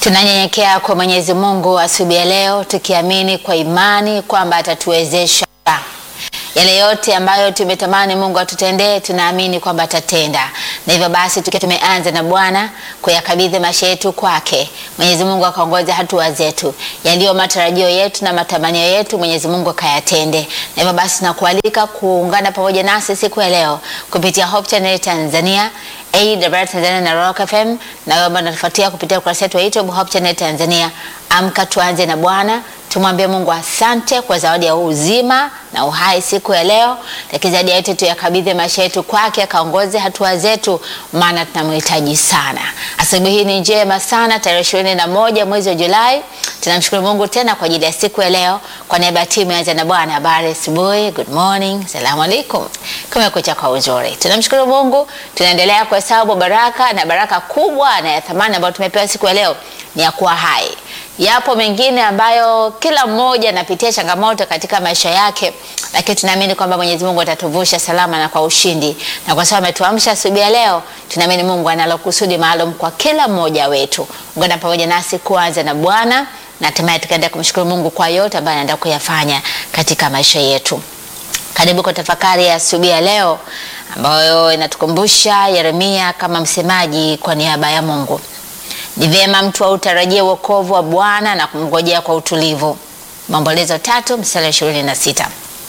Tunanyenyekea kwa Mwenyezi Mungu asubuhi ya leo tukiamini kwa imani kwamba atatuwezesha yale yote ambayo tumetamani Mungu atutendee, tunaamini kwamba atatenda. Na hivyo basi, tukiwa tumeanza na Bwana kuyakabidhi maisha yetu kwake, Mwenyezi Mungu akaongoza hatua zetu, yaliyo matarajio yetu na matamanio yetu, Mwenyezi Mungu akayatende. Na hivyo basi, nakualika kuungana pamoja nasi siku ya leo kupitia Hope Channel Tanzania AWR Tanzania na Rock FM na wewe ambao unatufuatia kupitia ukurasa wetu wa YouTube Hope Channel Tanzania. Amka tuanze na Bwana, tumwambie Mungu asante kwa zawadi ya uzima na uhai siku ya leo, lakini zaidi ya yote tuyakabidhi maisha yetu kwake, akaongoze hatua zetu, maana tunamhitaji sana. Asubuhi hii ni njema sana, tarehe ishirini na moja mwezi wa Julai. Tunamshukuru Mungu tena kwa ajili ya siku ya leo. Kwa niaba ya timu ya na Bwana, habari asubuhi, good morning, salamu alaikum, kumekucha kwa uzuri. Tunamshukuru Mungu, tunaendelea kuhesabu baraka na baraka kubwa na ya thamani ambayo tumepewa siku ya leo ni ya kuwa hai. Yapo mengine ambayo kila mmoja anapitia changamoto katika maisha yake, lakini tunaamini kwamba Mwenyezi Mungu atatuvusha salama na kwa ushindi, na kwa sababu ametuamsha asubuhi ya leo, tunaamini Mungu analo kusudi maalum kwa kila mmoja wetu. Ungana pamoja nasi kuanza na Bwana na hatimaye tukaenda kumshukuru Mungu kwa yote ambayo anaenda kuyafanya katika maisha yetu. Karibu kwa tafakari ya asubuhi ya leo ambayo inatukumbusha Yeremia kama msemaji kwa niaba ya Mungu. Ni vyema mtu autarajie wokovu wa Bwana na kumngojea kwa utulivu. Maombolezo tatu mstari wa ishirini na sita.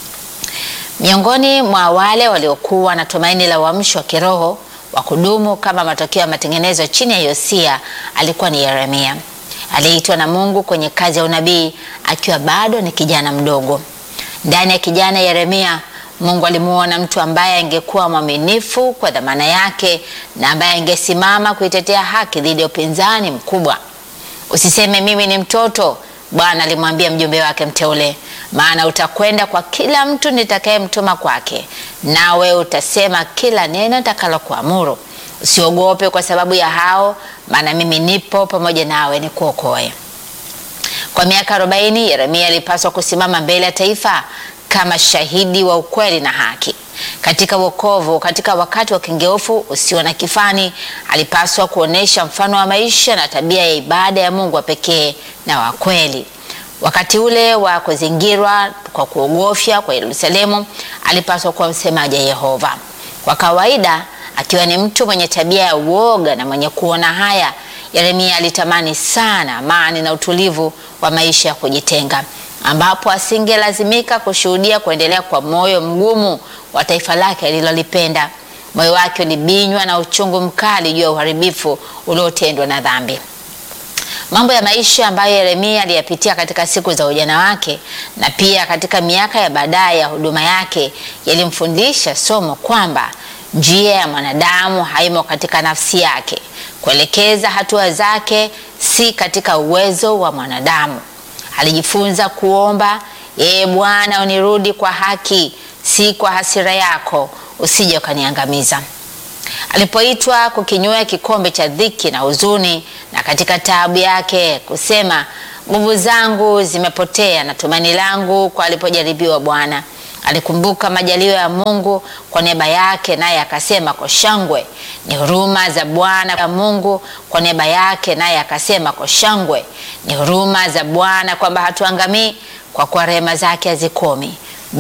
Miongoni mwa wale waliokuwa na tumaini la uamsho wa kiroho wa kudumu kama matokeo ya matengenezo chini ya Yosia alikuwa ni Yeremia. Aliitwa na Mungu kwenye kazi ya unabii akiwa bado ni kijana mdogo. Ndani ya kijana Yeremia Mungu alimuona mtu ambaye angekuwa mwaminifu kwa dhamana yake na ambaye angesimama kuitetea haki dhidi ya upinzani mkubwa. Usiseme mimi ni mtoto, Bwana alimwambia mjumbe wake mteule, maana utakwenda kwa kila mtu nitakayemtuma kwake, nawe utasema kila neno nitakalokuamuru. Usiogope kwa sababu ya hao, maana mimi nipo pamoja nawe nikuokoe. Kwa miaka arobaini Yeremia alipaswa kusimama mbele ya taifa kama shahidi wa ukweli na haki katika wokovu. Katika wakati wa kengeufu usio na kifani, alipaswa kuonesha mfano wa maisha na tabia ya ibada ya Mungu wa pekee na wa kweli. Wakati ule wa kuzingirwa kwa kuogofya kwa Yerusalemu, alipaswa kuwa msemaji wa Yehova. Kwa kawaida, akiwa ni mtu mwenye tabia ya uoga na mwenye kuona haya, Yeremia alitamani sana amani na utulivu wa maisha ya kujitenga ambapo asingelazimika kushuhudia kuendelea kwa moyo mgumu wa taifa lake alilolipenda. Moyo wake ulibinywa na uchungu mkali juu ya uharibifu uliotendwa na dhambi. Mambo ya maisha ambayo Yeremia aliyapitia katika siku za ujana wake na pia katika miaka ya baadaye ya huduma yake yalimfundisha somo kwamba njia ya mwanadamu haimo katika nafsi yake, kuelekeza hatua zake si katika uwezo wa mwanadamu. Alijifunza kuomba, ee Bwana, unirudi kwa haki, si kwa hasira yako, usije ukaniangamiza. Alipoitwa kukinywea kikombe cha dhiki na huzuni, na katika taabu yake kusema, nguvu zangu zimepotea na tumaini langu kwa alipojaribiwa Bwana, alikumbuka majalio ya Mungu kwa niaba yake, naye akasema kwa shangwe, ni huruma za Bwana ya Mungu kwa niaba yake, naye akasema kwa shangwe, ni huruma za Bwana kwamba hatuangamii, kwa kuwa rehema zake hazikomi.